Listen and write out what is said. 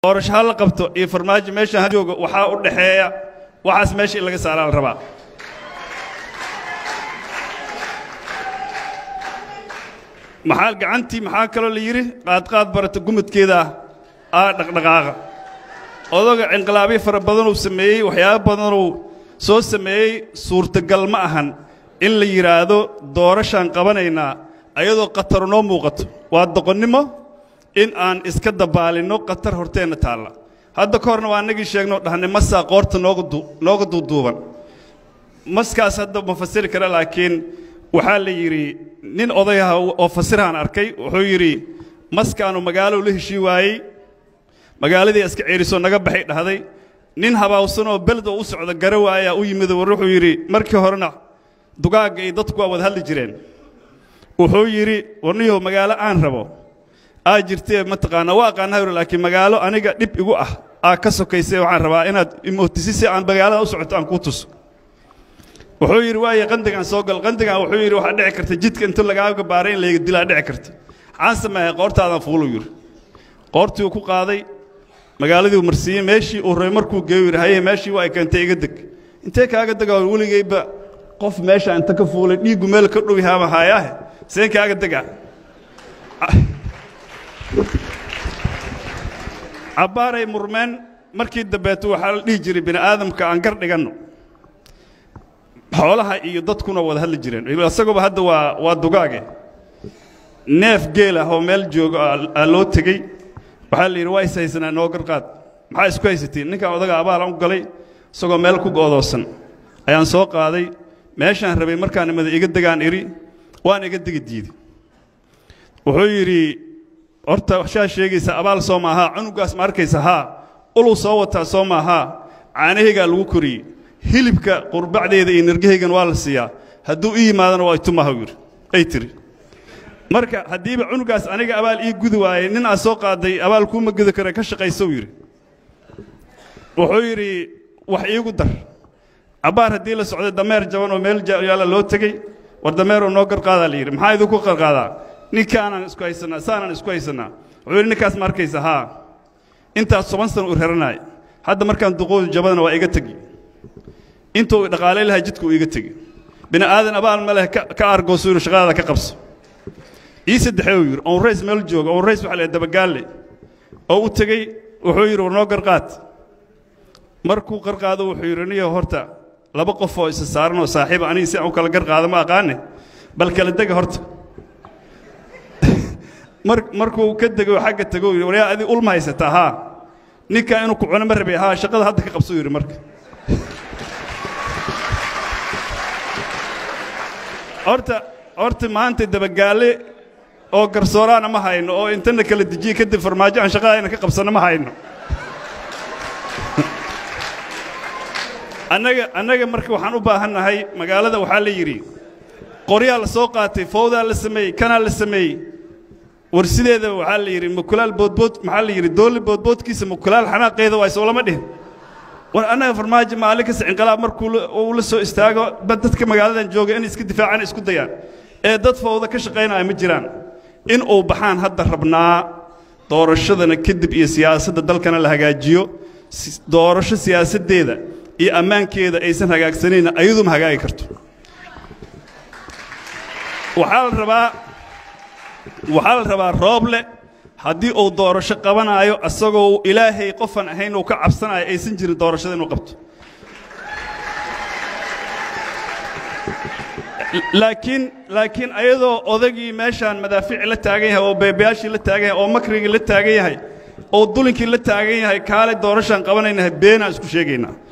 doorasho ha la qabto iyo farmaajo meeshan ha joogo waxaa u dhaxeeya waxaas meesha in laga saaraa la rabaa maxaa gacantii maxaa kaloo la yidhi qaadqaad barata gumudkeeda ah dhaqdhaqaaqa odaga cinqilaabyo fara badanuu sameeyey waxyaabo badanuu soo sameeyey suurtagal ma ahan in la yidhaahdo doorashaan qabanaynaa ayadoo khatar noo muuqato waa doqonnimo in aan iska dabaalinno khatar horteenna taalla hadda ka horna waa annagii sheegnoo dhahnay masaa qoorta nooga duuduuban maskaas hadda ma fasiri kara laakiin waxaa la yidhi nin odayaha oo fasirahaan arkay wuxuu yidhi maskaanu magaalou la heshii waayey magaaladii iska ceerisoo naga baxay dhahday nin habaawsanoo beled oo u socda gara waayaa u yimid war wuxuu yidhi markii horena dugaagga iyo dadku waa wada hadli jireen wuxuu yidhi warniyow magaalo aan rabo aa jirtee mataqaanaa waa aqaanaa yuri laakiin magaalo aniga dhib igu ah aa ka sokaysay waxaan rabaa inaad imootisi si aan magaalada u socoto aan kuu tuso wuxuu yidhi waaye qandigaan soo gal qandigaan wuxuu yidhi waxaa dhici karta jidka inta lagaaga baaray in layga dilaa dhici karta maxaan sameeyay qoortaadaan fuuluu yidhi qoortii uu ku qaaday magaaladii uu marsiiyey meeshii uu rabay markuu geeyo yidhi haye meeshii waa ay keentay iga deg intee kaaga degaa weligayba qof meesha inta ka fuulay dhiiggu meel ka dhow yahaama haayaahe seen kaaga degaa cabbaaray murmeen markii dambeetu waxaa la dhihi jiray bini aadamka aan gar dhiganno xoolaha iyo dadkuna wada hadli jireen isaguba hadda waa waa dugaage neef geel ah oo meel joogo aa loo tegey waxaa la yidhi waa is haysanaa noo garqaad maxaa isku haysatiin ninkan odaga abaalan u galay isagoo meel ku go'doosan ayaan soo qaaday meeshaan rabay markaan imada iga degaan idhi waan iga degi diiday wuxuu yidhi horta shaa sheegaysa abaal soo maahaa cunugaas ma arkaysa haa uluu soo wataa soo maahaa caanahaygaa lagu koriyey hilibka qurbacdeeda iyo nirgahaygan waa la siiyaa hadduu ii yimaadana waa itumaha yidhi ay tiri marka haddiiba cunugaas aniga abaal ii gudi waayey nin aad soo qaaday abaal kuuma gudi kara ka shaqaysow yidhi wuxuu yidhi wax iigu dar cabbaar haddii la socday dameer jaban oo meel yaalla loo tegey war dameeroo noo garqaadaa la yidhi maxaa idinku qarqaadaa ninkaanaan isku haysannaa saanaan isku haysannaa wuxuu yidhi ninkaas ma arkaysa haa intaas toban sana u raranaay hadda markaan duqoodu jabadana waa iga tegi intuu dhaqaalay lahaa jidka uu iga tegi bini aadan abaal ma leh ka argooso yidhi shaqadaada ka qabso ii saddexee uu yidhi on rays meel jooga on rays waxa la dabagaalle oo u tegey wuxuu yidhi war noo garqaad markuu qarqaado wuxuu yidhi niyo horta laba qof oo isa saaran oo saaxiiba aniga si aan u kala garqaado ma aqaane bal kala dega horta markuu ka dego xagga tego yidhi waryaa adi ulma haysataa haa ninkaa inuu ku cuno ma rabay haa shaqada hadda ka qabso yidhi marka horta horta maanta dabagaalle oo garsooraana ma hayno oo intana kala dejiye kadib farmaajo aan shaqadayna ka qabsanno ma hayno annaga annaga marka waxaan u baahannahay magaalada waxaa la yidhi qoryaa la soo qaatay fowdaa la sameeyey kanaa la sameeyey war sideedaba waxaa la yidhi mukulaal boodbood maxaa la yidhi doolli boodboodkiisa mukulaal xanaaqeeda waa soo lama dhihin war annaga farmaajo maalin kasta cinqalaab markuu uu la soo istaago ba dadka magaaladan jooga inay iska difaacaan isku dayaan ee dad fowda ka shaqaynaya ma jiraan in uu baxaan hadda rabnaa doorashadana kadib iyo siyaasadda dalkana la hagaajiyo doorasho siyaasaddeeda iyo ammaankeeda aysan hagaagsanayna ayaduma hagaagi karto waxaa la rabaa waxaa la rabaa rooble haddii uu doorasho qabanaayo asagoo ilaahay qofan ahayn uu ka cabsanaayo aysan jirin doorashada inuu qabto laakiin laakiin ayadoo odagii meeshaan madaafiici la taagan yahay oo beebayaashii la taagan yahay oo makrigii la taagan yahay oo dulinkii la taagan yahay kaale doorashaan qabanaynahay beenaan isku sheegaynaa